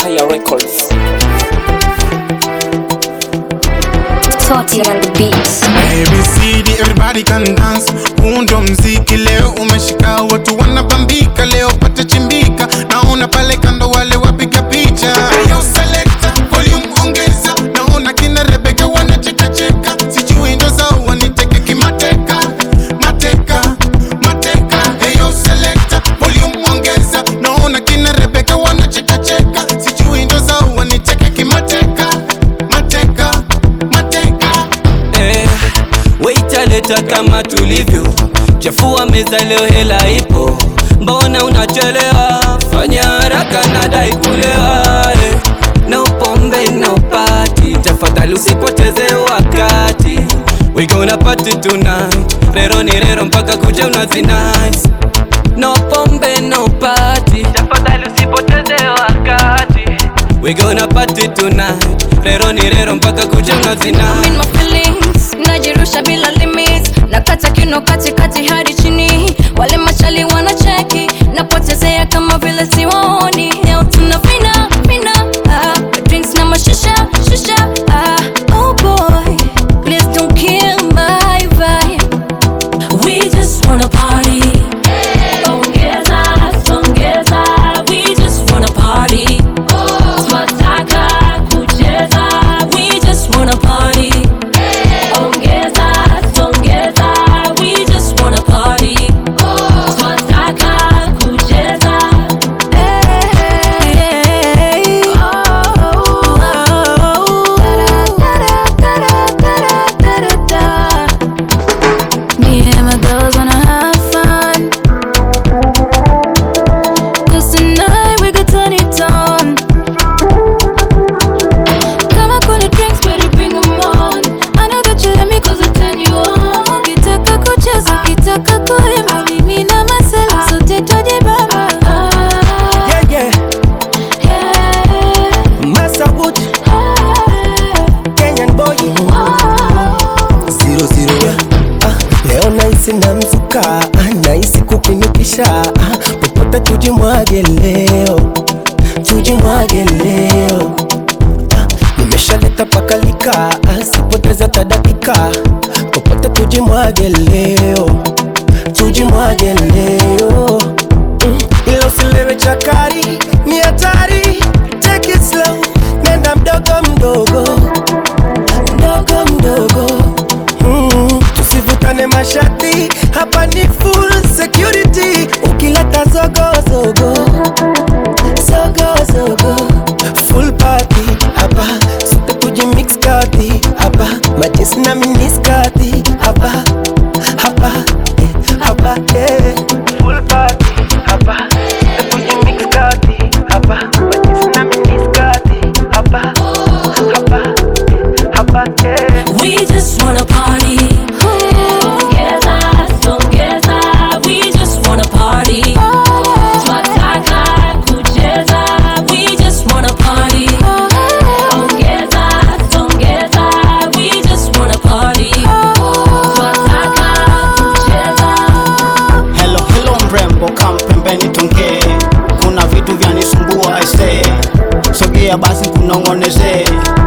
Fire Records. Toti on the beats. ABCD everybody can dance. Huu ndo mziki leo umeshika, watu wanabambika leo, pata chimbika. Naona pale kando wale wapiga picha. Yo selector, volume ongeza. Naona kina Rebecca wanacheka cheka, sijui ndo zao waniteke kimateka, mateka, mateka. Hey yo selector, volume ongeza. Naona kina Rebecca wanacheka cheka, sijui ndo zao waniteke kimateka, mateka, mateka. eh, waitaleta kama tulivyo, chafua meza leo, hela ipo, mbona unachelewa? Fanya haraka, nadai kulewa eh. No pombe no party, tafadhali usipoteze wakati. We gonna party tonight, rero ni rero mpaka kuja unazi nice. No pombe no party, tafadhali usipoteze wakati. We gonna party tonight, rero ni rero mpaka kuja unazi I'm nice. in my feelings najirusha bila limits nakata kino katikati hadi chini wale machali wanacheki napotezea kama vile siwaoni leo tuna vina vina ah, drinks na mashisha shisha ah, oh boy please don't kill my vibe we just wanna party ongeza ongeza we just wanna party tunataka kucheza we just wanna party ongeza ongeza we just wanna party tunataka kucheza hey, Me and my girls wanna have fun Cause tonight we could turn it on Kama kuna drinks better bring them on I know that you let me cause I turn you on Ukitaka kucheza, ukitaka kuimba Mimi na masela sote twajibamba Yeah, yeah. Yeah, Massa Wood, Kenyan boy. Zero, zero, yeah. Ah, leo naisi na mzuka ah, naisi kupinukisha ah, popote tujimwage leo tujimwage leo ah, nimeshaleta pakalika ah, sipoteza tadakika popote tujimwage leo tujimwage leo mm, ila usilewe chakari ni hatari take it slow nenda mdogo mdogo mdogo mdogo mm, tusivutane mashati hapa ni full security ukileta zogozogo zogozogo full party hapa sote tujimix kati hapa majinsi na miniskati hapa hapa eh, hapa eh. full party hapa sote tujimix kati hapa majinsi na miniskati hapa hapa eh, hapa eh. we just wanna party Ongeza, ongeza, we just wanna party Tunataka kucheza, we just wanna party Ongeza, ongeza, we just wanna party Tunataka kucheza Hello, hello mrembo, kam pembeni tongee, kuna vitu vyanisumbua aisee, sogea basi kunong'onezee